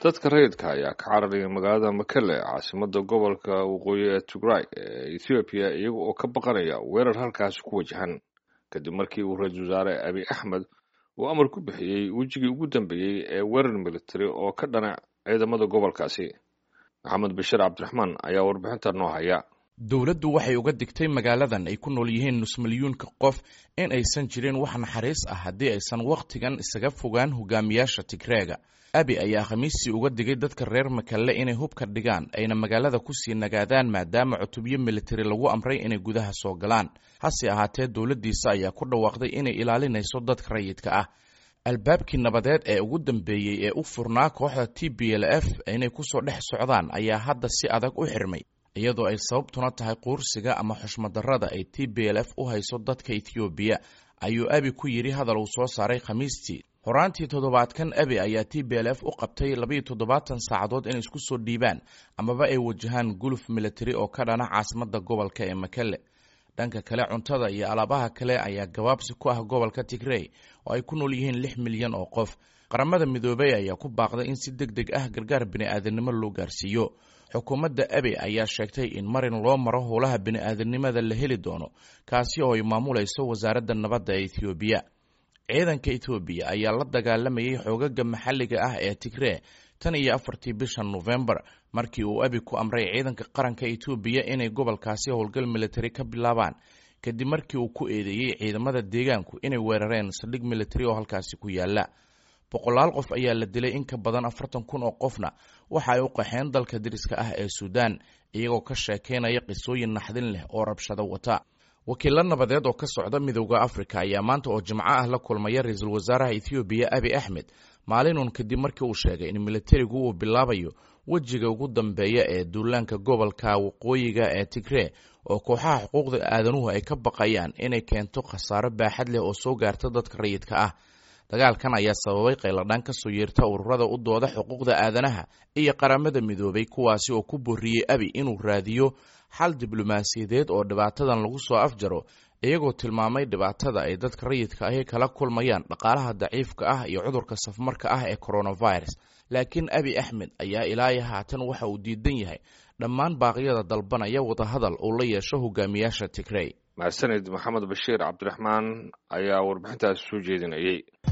dadka rayidka ayaa ka cararaya magaalada makele caasimada gobolka waqooyi ee tigray ee ethoobiya iyaga oo ka baqanaya weerar halkaasi ku wajahan kadib markii uu ra-iisul wasaare abiy axmed uu amar ku bixiyey wejigii ugu dambeeyey ee weerar militari oo ka dhana ciidamada gobolkaasi maxamed bashir cabdiraxmaan ayaa warbixinta noo haya dowladdu waxay uga digtay magaaladan ay ku nool yihiin nus milyuunka qof in aysan jirin wax naxariis ah haddii aysan wakhtigan isaga fogaan hogaamiyaasha tigreega abi ayaa khamiistii uga digay dadka reer makalle inay hubka dhigaan ayna magaalada kusii nagaadaan maadaama cutubyo militari lagu amray inay gudaha soo galaan hase ahaatee dowladdiisa ayaa ku dhawaaqday inay ilaalinayso dadka rayidka ah albaabkii nabadeed ee ugu dambeeyey ee u furnaa kooxda t b l f inay kusoo dhex socdaan ayaa hadda si adag u xirmay iyadoo ay sababtuna tahay quursiga ama xushmadarrada ay t b l f u hayso dadka ethoobiya ayuu abi ku yidhi hadal uu soo saaray khamiistii horaantii toddobaadkan abi ayaa t b l f u qabtay labayo toddobaatan saacadood inay isku soo dhiibaan amaba ay wajahaan guluf militari oo ka dhana caasimadda gobolka ee makele dhanka kale cuntada iyo alaabaha kale ayaa gabaabsi ku ah gobolka tigrey oo ay ku nool yihiin lix milyan oo qof qaramada midoobey ayaa ku baaqday in si deg deg ah gargaar bini'aadanimo loo gaarsiiyo xukuumadda abe ayaa sheegtay in marin loo maro howlaha bini'aadanimada la heli doono kaasi oo ay maamulayso wasaaradda nabadda ee ethoobiya ciidanka ethoobiya ayaa la dagaalamayay xoogaga maxalliga ah ee tigree tan iyo afartii bisha nofembar markii uu abi ku amray ciidanka qaranka etoobiya inay gobolkaasi howlgal militari ka bilaabaan kadib markii uu ku eedeeyey ciidamada deegaanku inay weerareen saldhig militari oo halkaasi ku yaala boqolaal qof ayaa la dilay in ka badan afartan kun oo qofna waxa ay u qaxeen dalka dariska ah ee suudaan iyagoo ka sheekaynaya qisooyin naxdin leh oo rabshado wata wakiilo nabadeed oo ka socda midowda afrika ayaa maanta oo jimco ah la kulmaya ra-iisul wasaaraha ethoobiya abi axmed maalinun kadib markii uu sheegay in militarigu uu bilaabayo wejiga ugu dambeeya ee duulaanka gobolka waqooyiga ee tigree oo kooxaha xuquuqda aadanuhu ay ka baqayaan inay keento khasaaro baaxad leh oo soo gaarta dadka rayidka ah dagaalkan ayaa sababay qayladhaan ka soo yeerta ururada u dooda xuquuqda aadanaha iyo qaramada midoobay kuwaasi oo ku borriyey abi inuu raadiyo xal diblomaasiyadeed oo dhibaatadan lagu soo afjaro iyagoo tilmaamay dhibaatada ay dadka rayidka ahi kala kulmayaan dhaqaalaha daciifka ah iyo cudurka safmarka ah ee coronavirus laakiin abi axmed ayaa ilaayo haatan waxa uu diidan yahay dhammaan baaqyada dalbanaya wadahadal uu la yeesho hogaamiyaasha tigrey mahadsanid maxamed bashiir cabdiraxmaan ayaa warbixintaas soo jeedinayay